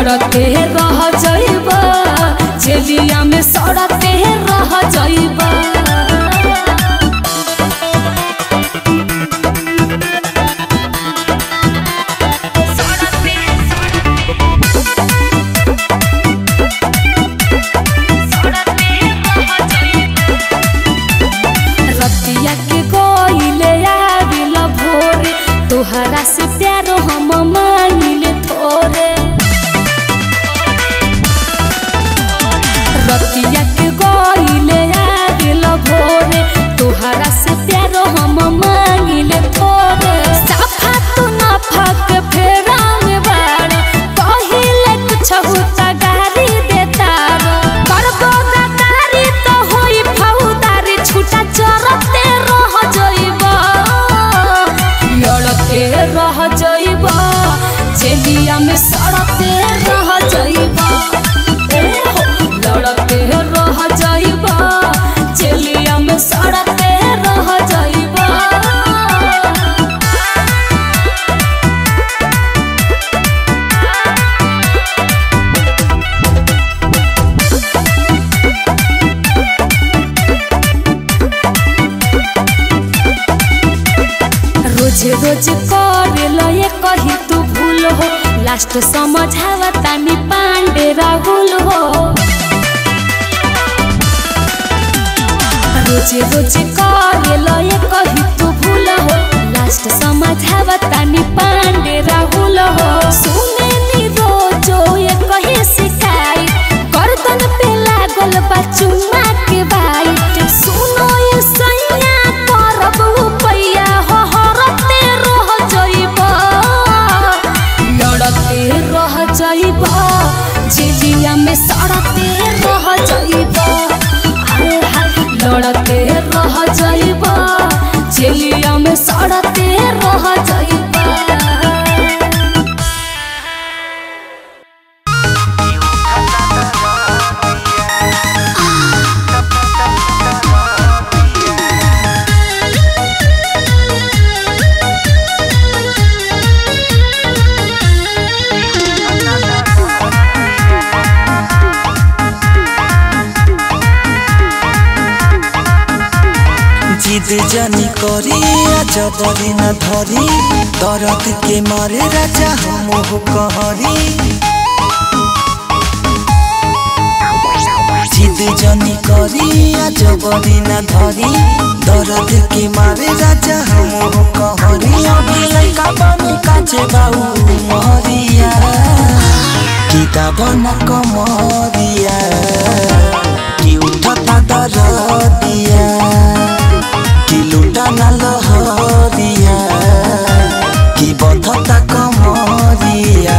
लड़ते रह जाइबा जेलिया में सड़ते रह जाइबा रतिया के गइले आबिल भोरे तोहरा से प्यारो हम मांगिले थोरे रतिया के गइले आबिल भोरे तोहरा से प्यारो हम मांगिले थोरे साफा तो ना फक फेरा में बाड़ कहिले कुछ होता गारी देता करबो गदारी तो होई फौदारी छूटा चरते रह जइबा लड़ते रह जइबा जेलिया में सड़ते रह जइबा ए हो, लड़ते रह जइबा जेलिया में सड़ते रह जइबा रोज रोज करेल ये कही तू भूल हो लास्ट समझावा तानी पांडे राहुल हो रोज रोज करेल ये कही तू भूल हो लास्ट समझावा तानी पांडे राहुल हो सुने नी रोजो ये कही सिखाई गर्दन पे लागल बा चुम्मा के बाइट सुनो ये सैया करब उपैया हो हरते रह जइबा लड़ते रह जइबा जेलिया में सड़ते रह जइबा हाय हाय लड़ते रह जइबा जेलिया में सड़ते रह जइबा जिद जानी करी जबरी न धरी दरद के मारे राजा हम कहरी जिद जानी करी जबरी न धरी दरद के मारे राजा हम कहरी अभी लइका बनी काचे बाऊ महरिया किताब न कमरिया कि उठता दरदिया कि लुटा न लहरिया कि बधता कमरिया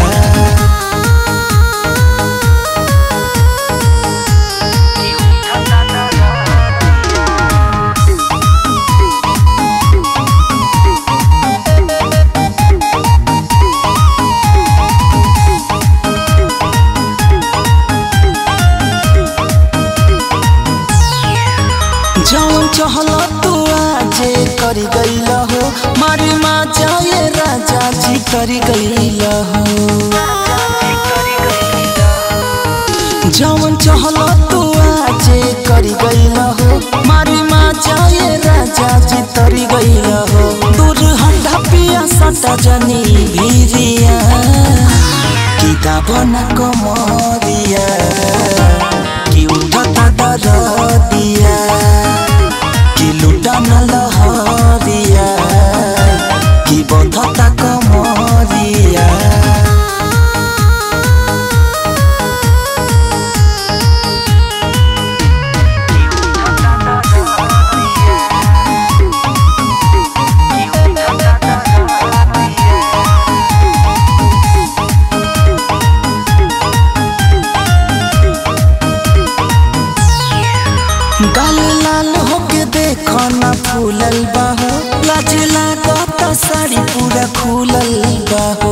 जौन चहल तू आजे करी गईल हो मारी माँ जाए राजा जी करी गईल हो जौन चहल तू आजे करी गईल हो मारी माँ जाए राजा जी तरी गईल हो दूर हंडा पिया सटा जनी भीरिया किताब न कमरिया कि उठता दरदिया कि लुटा न लहरिया कि बंधता कमरिया गाल लाल होके देखो ना फूलल बाहो लाज लागत साड़ी पूरा खुलल बाहो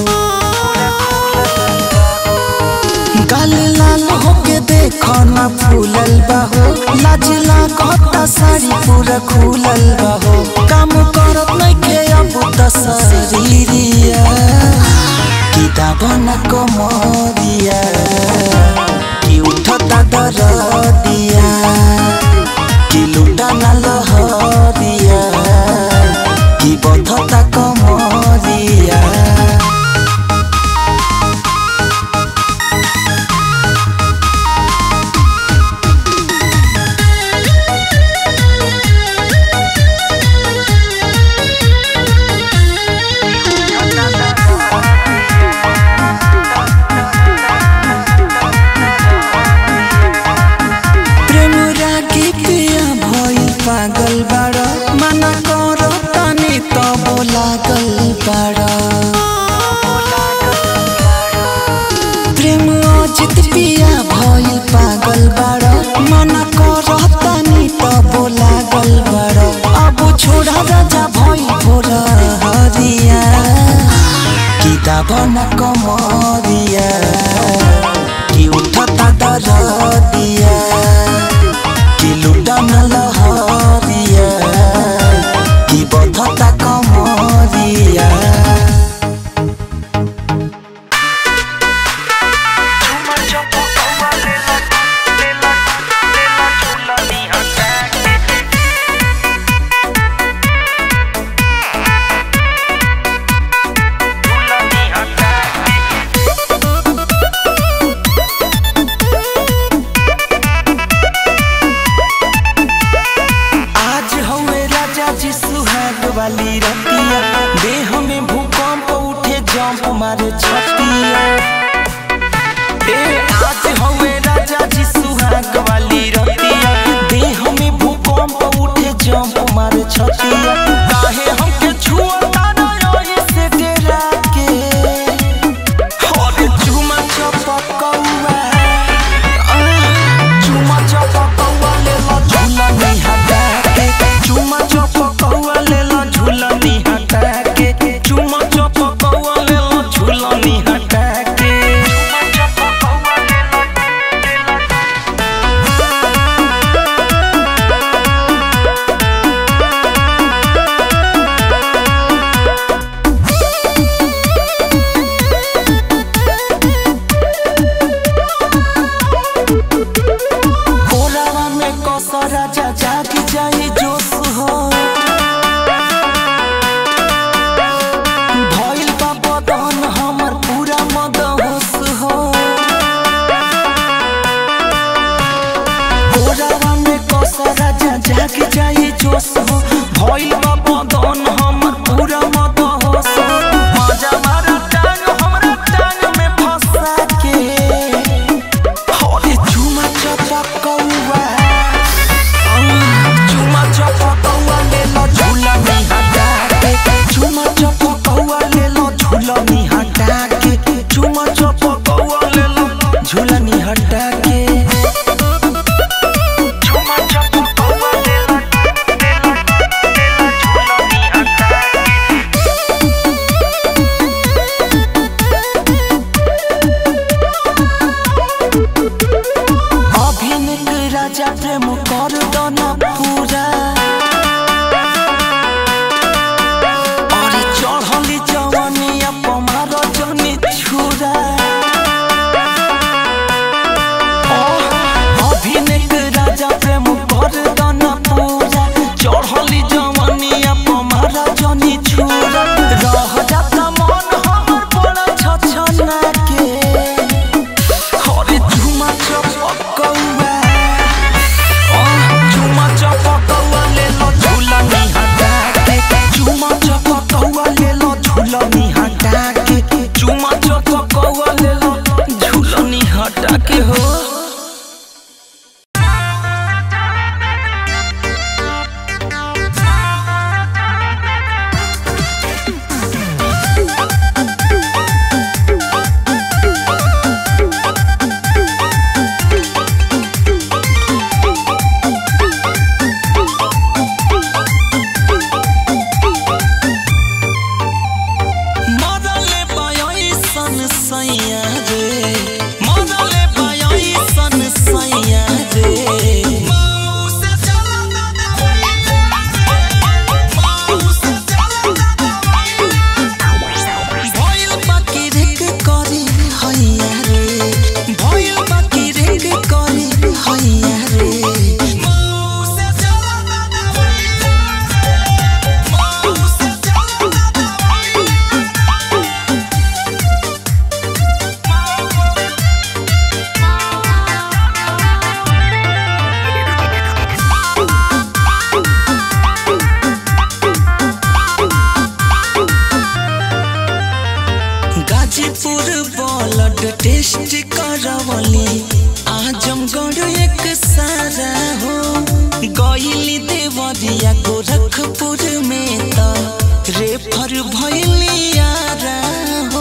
गाल लाल होके देखो ना फूलल बाहो लाज लागत साड़ी पूरा खुलल बाहो काम करत नइखे अब त शरीरिया कि दाबन कमरिया कि उठता दरदिया कि लुटा ना लहरिया कि बधता कमरिया करवली आजमगढ़ एक सारा हो गईली देवरिया गोरखपुर में त रेफर भइली आरा हो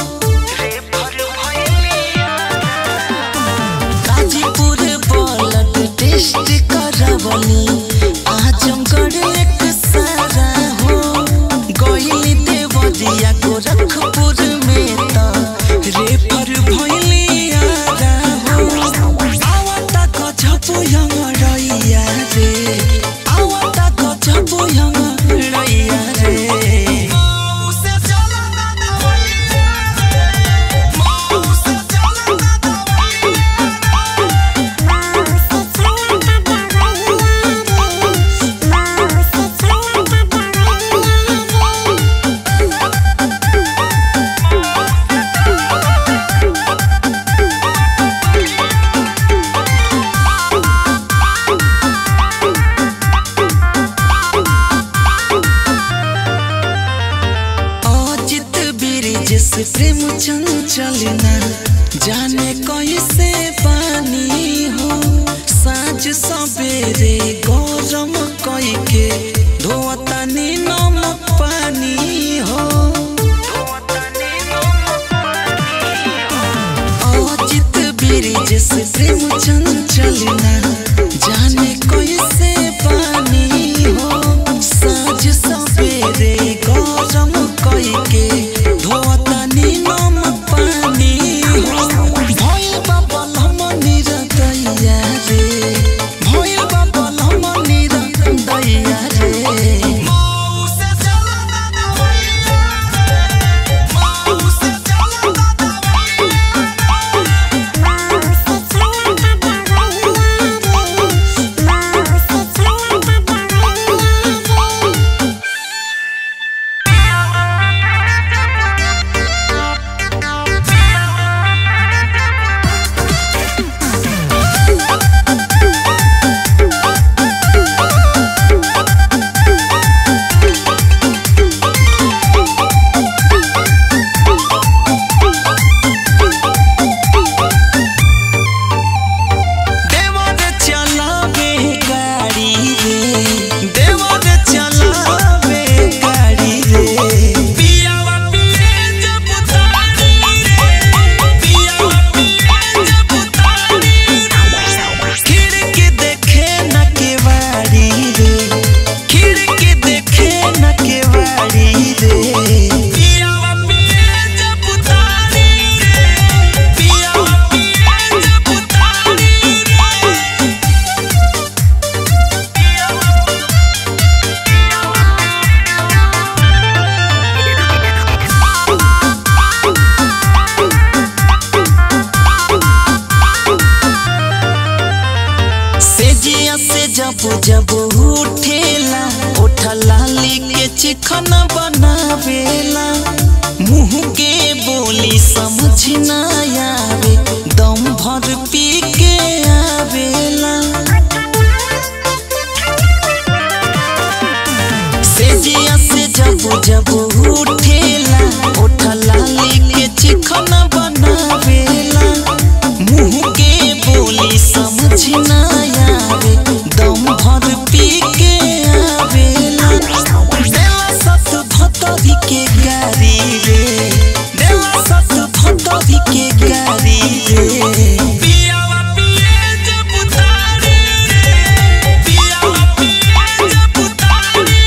गाजीपुर ब्लड टेस्ट करवली आजमगढ़ एक सारा हो गईली देवरिया गोरखपुर में त रेफर भइली आरा हो आवता गजबो यमरैया रे आवता गजबो यमरैया रे अजित ब्रिज से प्रेम चंचलना जाने कैसे पानी हो साँझ सवेरे गरम कई के धोतनी नमक पानी हो अजित ब्रिज से प्रेम चंचलना जाने कैसे पानी हो साँझ सवेरे गरम कई के धोतनी नमक पानी हो भइल बा बलम निरदैया रे भइल बा बलम निरदैया रे देवर चलावे गाड़ी रे देवर चलावे गाड़ी रे पियावा पिए जब तारी रे पियावा पिए जब तारी रे खिड़की देखे न केवाड़ी रे खिड़की देखे न केवाड़ी रे पियावा पिए जब तारी रे पियावा पिए जब तारी रे सेजिया से जब जब उठेला उठला लेके चिकन बनावेला मुंह के बोली समझ ना आवे दम भर पी के आवेला सेजिया से जब जब उठेला उठला लेके चिकन बनावेला मुंह के बोली समझ ना आवे दम भर पी के आवेला देला सत भतरी के गारी रे देला सत भतरी के गारी रे पियावा पिए जब तारी रे पियावा पिए जब तारी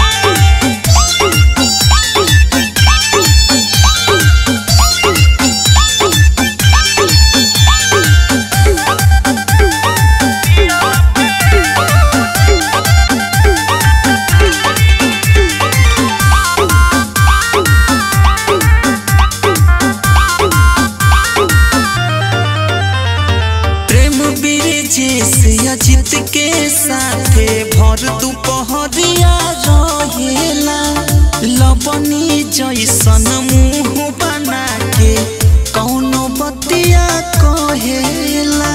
रे प्रेम ब्रिजेश अजित के साथे भर दुपहरिया रहेला लबनी जैसन मुंह बना के कौनो बतिया कहेला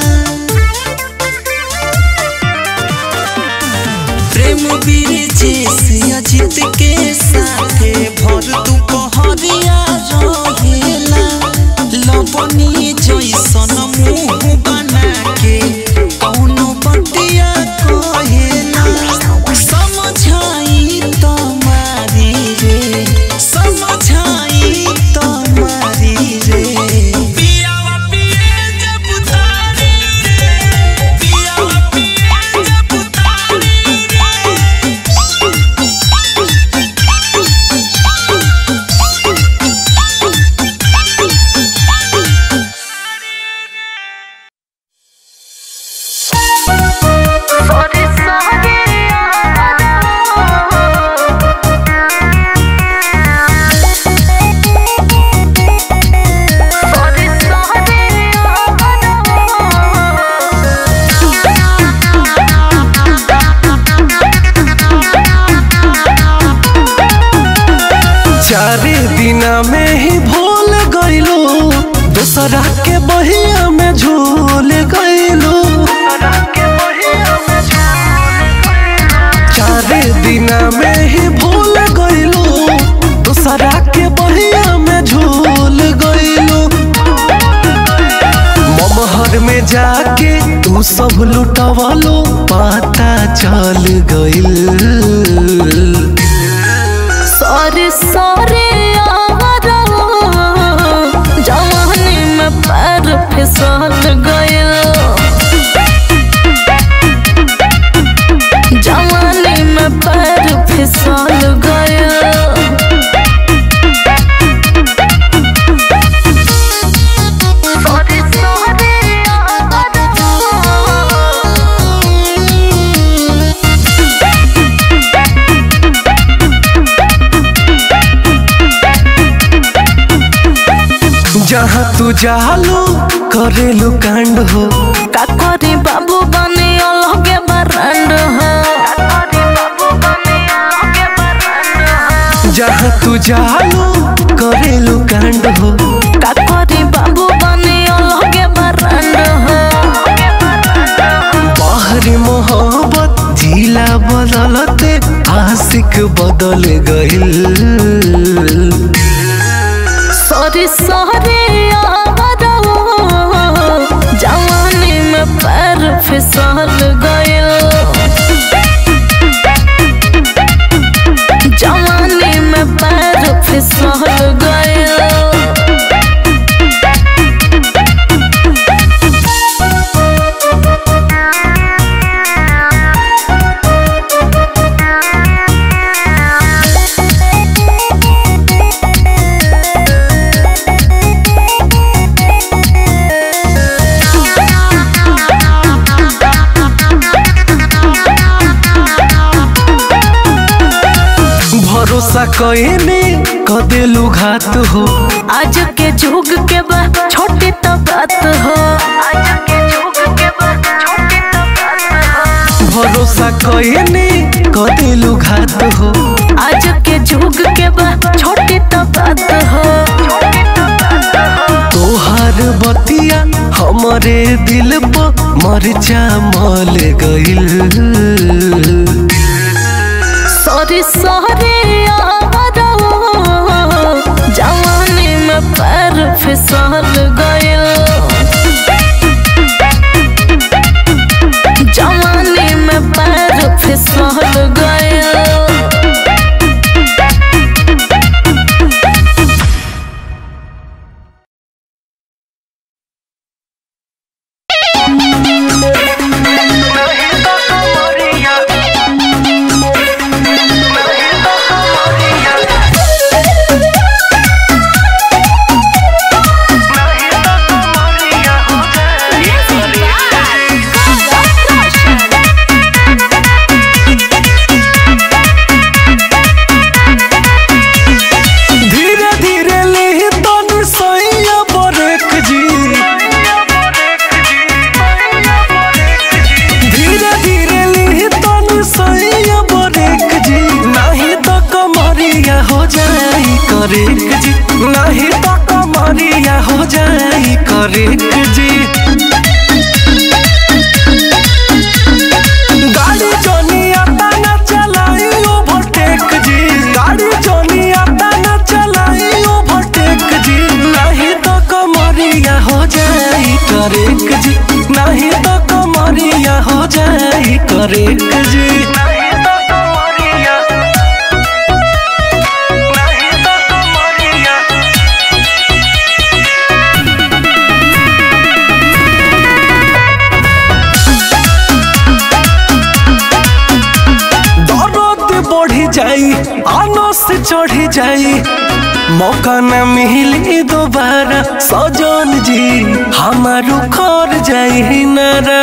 प्रेम ब्रिजेश अजित के साथे भर दुपहरिया रहेला लबनी जैसन मुंह तू सब लुटवालो पता चल गइल सॉरी सॉरी आवारा जवानी में पैर फिसल गइल जवानी में पैर फिसल गइल सॉरी सॉरी जहाँ तू जालो करेलू कांड हो का करी बाबू बने अलगे बरंड हो जहाँ तू जालो करेलू कांड हो का करी बाबू बने अलगे बरंड हो बाहरी मोहब्बत जिला बदलते आशिक बदल गइल सॉरी सॉरी आवारा जवानी में पैर फिसल गइल जवानी में पैर फिसल गइल भरोसा कइने कदेलू घात हो आज के जुग के बा छोटी तो बात हो आज के जुग के बा छोटी तो बात हो भरोसा कइने कदेलू घात हो आज के जुग के बा छोटी तो बात हो तोहार बतिया हमरे दिल पर मरचा मल गइल सॉरी सॉरी आवारा जवानी में पैर फिसल गइल जवानी में पैर फिसल गइल धीरे धीरे ले तन सैया बरक जी धीरे धीरे ले तन सैया बरक जी नहीं तो कमरिया हो जाई करेक जी नहीं तो कमरिया हो जाई करेक जी गाड़ी जोनिया ताना चलाई ओवरटेक जी गाड़ी जोनिया ताना चलाई ओवरटेक जी नहीं तो कमरिया हो जाई करेक जी नहीं तो कमरिया हो जाई करेक जी नहीं तो कमरिया नहीं तो कमरिया दर्द बढ़ी जाई आनस चढ़ी जाई मौका न मिली दोबारा सजन जी हमारू खर जाई नारा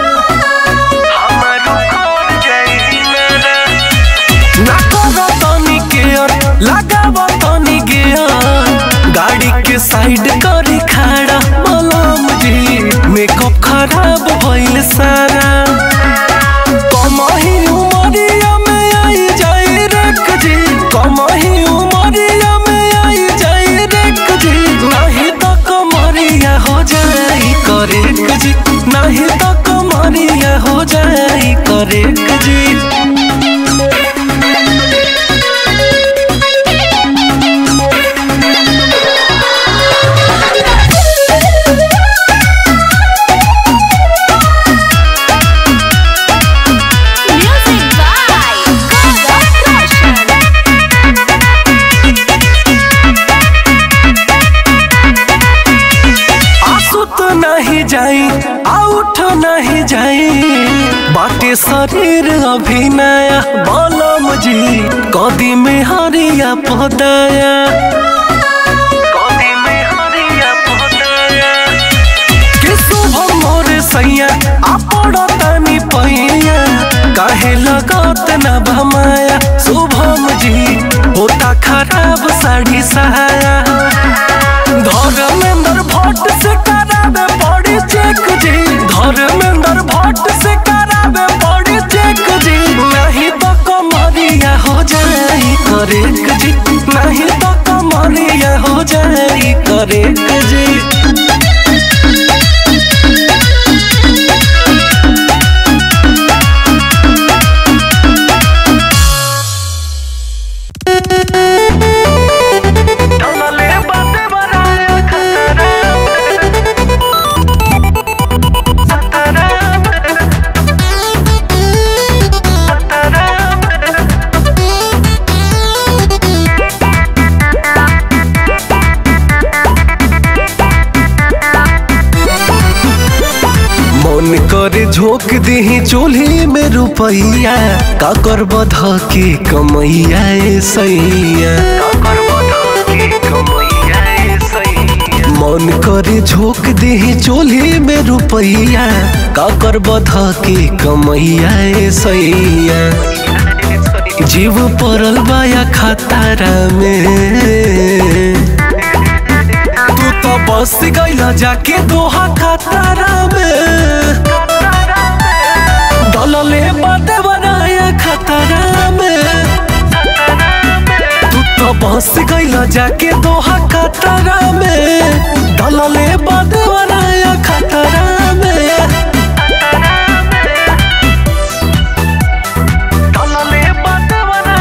हमारू खर जाई नारा ना करो तनी केयर लगाव तनी गेयर गाड़ी के साइड करी खड़ा मलम जी मेकअप खराब भइल सारा कमही उमरिया में आई जाई रेक जी कमही उमरिया में आई जाई रेक जी नहीं तो कमरिया हो जाई करेक जी नहीं तो कमरिया हो जाई करेक जी बाटे शरीर अभिनया बलम जी कदी में हरिया पदया कदी में हरिया पदया के शुभ मोर सैया आपड़ तनी पैया काहे लगत न भमाया शुभम जी होता खराब साड़ी सहाया धर्मेंद्र भट्ट से करावे बॉडी चेक जी धर्मेंद्र भट्ट से करावे बॉडी चेक जी नहीं तो कमरिया हो जाई करेक जी नहीं तो कमरिया हो जाई करेक जी डलले बाते बराया खतरा मन करे झोंक दही चूल्ही में रुपैया का कर बध के कमैया ए सैया मन करे झोंक दही चूल्ही में रुपैया का कर बध के कमैया ए सैया जीव पड़ल बाया खतारा में तू तो बस गईला जाके दोहा खतरा में डलले बाते बनाया खतरा में तू तो बस गईला जाके दोहा खतरा में डलले बाते बनाया खतरा में डलले बाते बनाया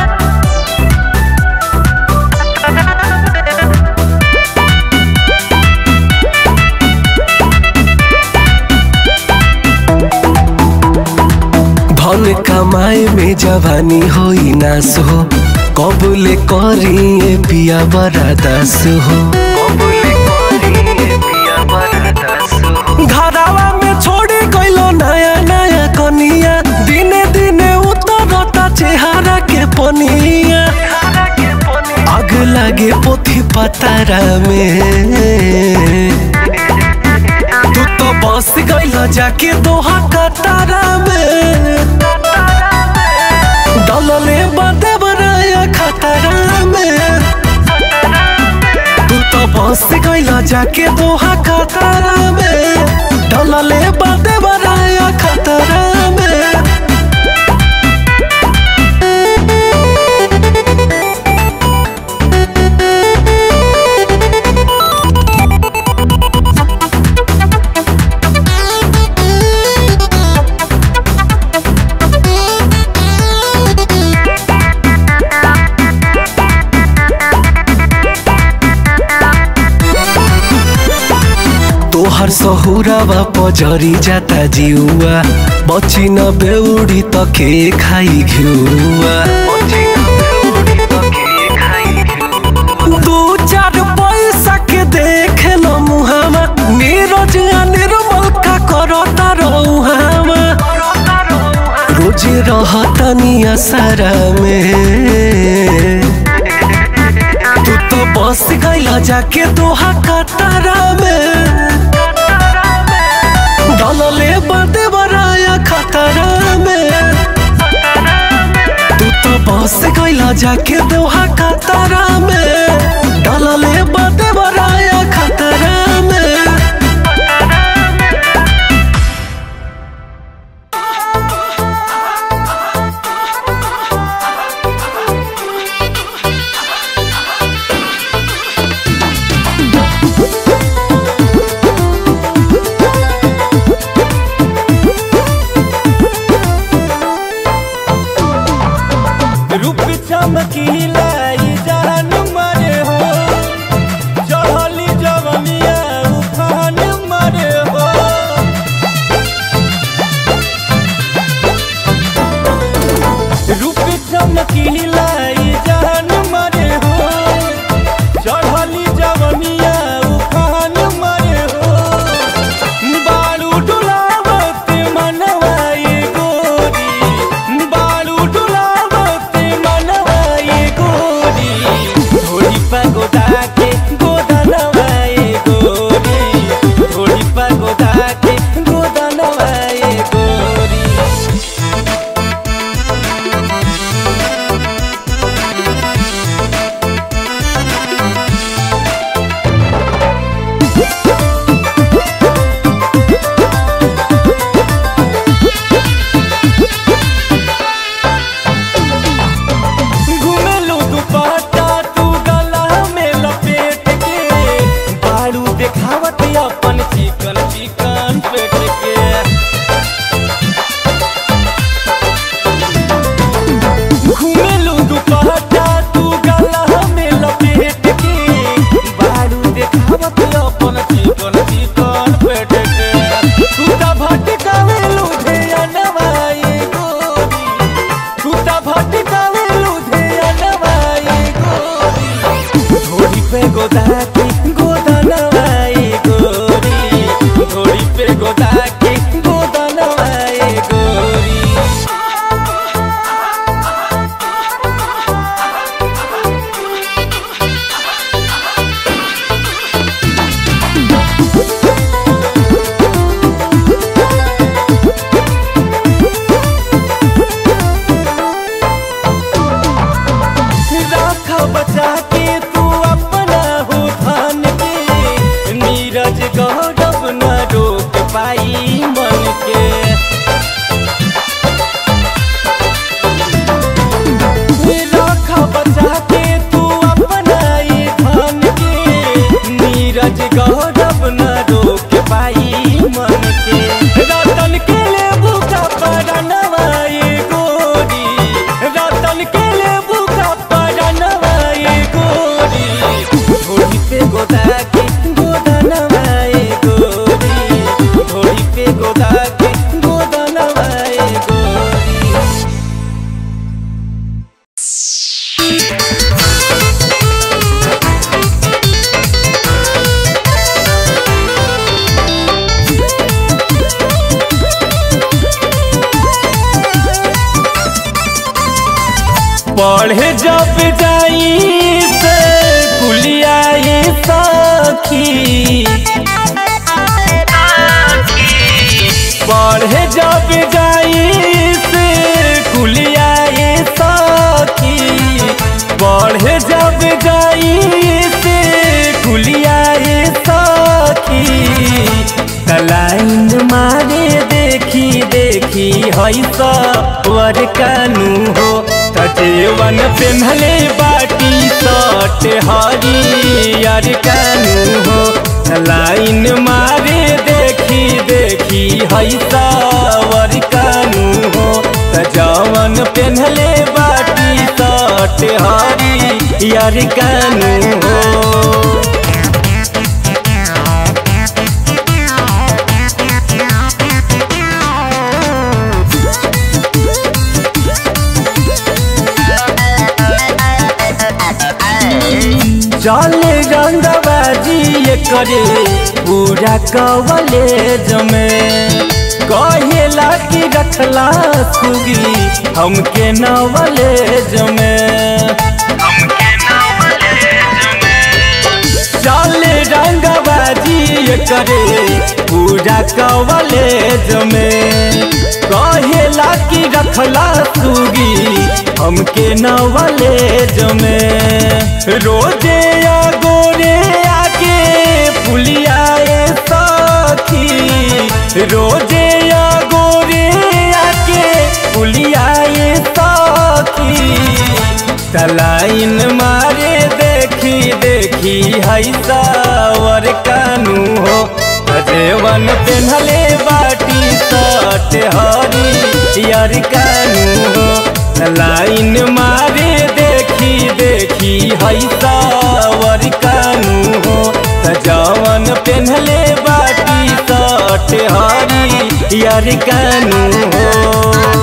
धन कमाए में जवानी होई नास हो कबूले करिए पिया बड़ा दास हो घरावा में छोड़ी गइलो नया नया कनिया दिने दिने उतरता चेहरा के पनिया आग लागे पोथी पतारा में तू तो बस गइल जाके दोहा कतारा में डलले बाते बनाया खतरा में तू तो बस गइल जाके दोहा कतारा में डलले बाते बनाया खतरा में तोहर सहुरावा पजरी जाता जिउआ बची न बेउडी त के खाई घिउआ दू चार पैसा के देख ल मुहामा नीरज आ निर्मल का करता रहुहामा रोज रहतनी असरा में तू तो बस गइला जाके दोहा कतारा में डलले बाते बराया खतरा में तू तो बस गइला जाके दोहा कतारा में डलले बाते बराया खतरा में रूप चमकीला ई जान मर पढ़े जब जाई से कुलियाई सखी पढ़े जब जाई से कुलियाई सखी पढ़े जब जाई से कुलियाई सखी तलाइन मारे देखी देखी हई सवर कानू हो तजेवन पेन्हले बाटी सट हरियर कानू हो लाइन मारे देखी देखी हई सवर कानू हो तजवन पेन्हले बाटी सट हरियर कानू हो चले रंगबाजी ये करे पूरा कवलेज में कहेला कि रखला सुगी हमके नवलेज में चले रंगबाजी ये करे पूरा कवलेज में कहेला कि रखला सुगी हमके नवलेज में रोजे या गोरे आके पुलियाए सखी रोजे या गोरे आके पुलियाए सखी तलाइन मारे देखी देखी हई सावर कानू हो अजेवन पेन्हले बाटी सट हरी यार कानू हो लाइन मारे देखी देखी हई सावर कानू हो सजावन पेन्हले बाटी सट हरी यार कानू हो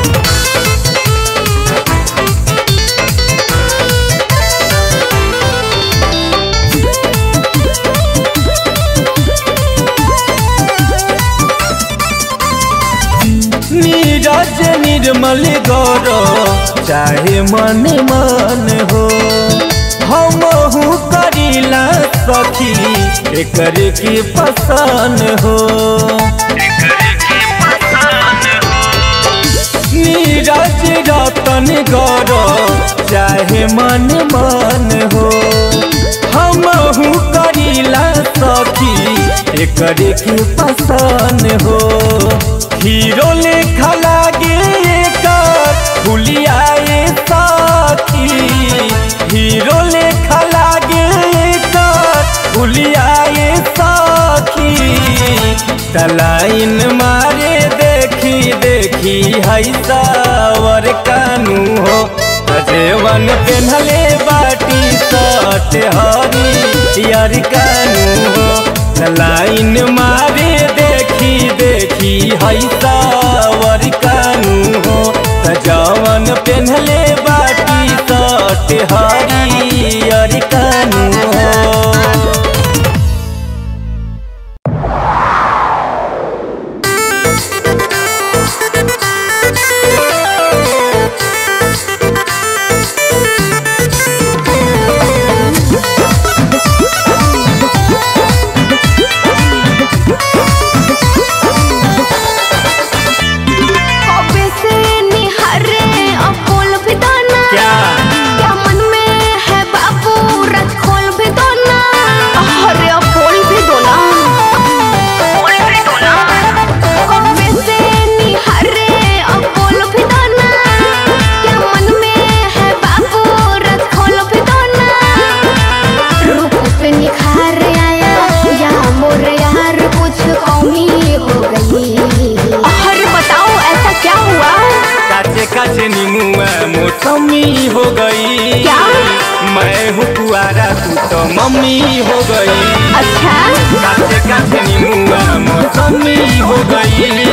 नीरज निर्मल गौर चाहे मन मन हो हम करीला सखी एकर की पसंद हो नीरज रतन गौर चाहे मन मन हो हम करीला सखी एकर की पसंद हो हीरो लेखा लागे एकर फुलियाए सखी हीरो लेखा लागे एकर फुलियाए सखी तलाइन मारे देखी देखी हई सावर कानू हो अजेवन पेन्हले बाटी सट हरी यार कानू हो लाइन मारे देखी देखी हई सावर कानू हो सजावन पेन्हले बाटी सट हरियर कानू हो कबे से निहरे अपोल भी दाना क्या क्या मन में है बाबू रथ खोल भी दो ना अरे अपोल भी दो ना कबे से निहरे अपोल भी दाना क्या मन में है बाबू रथ खोल भी दो ना रूप पे निखार आया या मोर यार कुछ कमी हो गई अरे बताओ ऐसा क्या हुआ काचे काचे नीमुआ मौसमी हो गई क्या? मैं हूँ कुआरा तू तो मम्मी हो गई अच्छा काचे काचे नीमुआ मौसमी हो गई